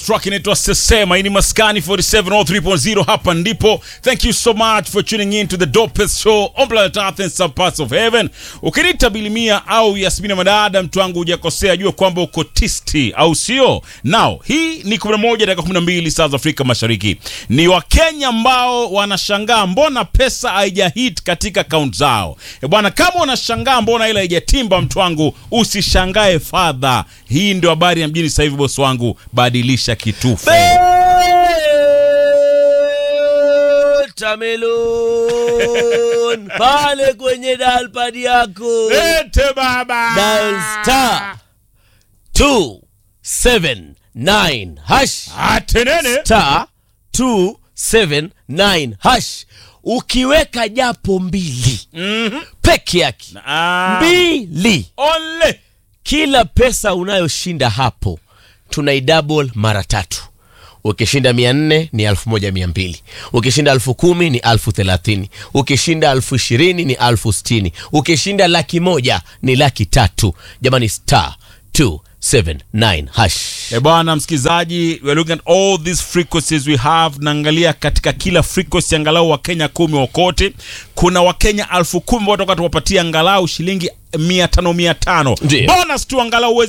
track inaitwa sesema hii ni maskani 4703.0 hapa ndipo thank you so much for tuning in to the dopest show on planet earth and some parts of heaven ukiniita bilimia au yasmina madada mtu wangu hujakosea jua kwamba uko tisti au sio now hii ni 11 dakika 12 saa za afrika mashariki ni wakenya ambao wanashangaa mbona pesa haijahit katika akaunti zao e bwana kama unashangaa mbona ile haijatimba mtu wangu usishangae fadha hii ndio habari ya mjini sasa hivi bosi wangu badilisha kitufe Tamelon pale kwenye dalpad yako lete baba dial star 279 hash atenene star 279 hash ukiweka japo mbili Mhm. peke yake Ah, mbili ole kila pesa unayoshinda hapo tunaidouble mara tatu ukishinda mia nne ni elfu moja mia mbili ukishinda elfu kumi ni elfu thelathini ukishinda elfu ishirini ni elfu sitini ukishinda laki moja ni laki tatu jamani star 279 hash E bwana msikilizaji, we are looking at all these frequencies we have. Naangalia katika kila frequency angalau Wakenya kumi wakote. Kuna Wakenya elfu kumi ambao toka tuwapatia angalau shilingi mia tano mia tano Ndiyo. bonus tu angalau uweze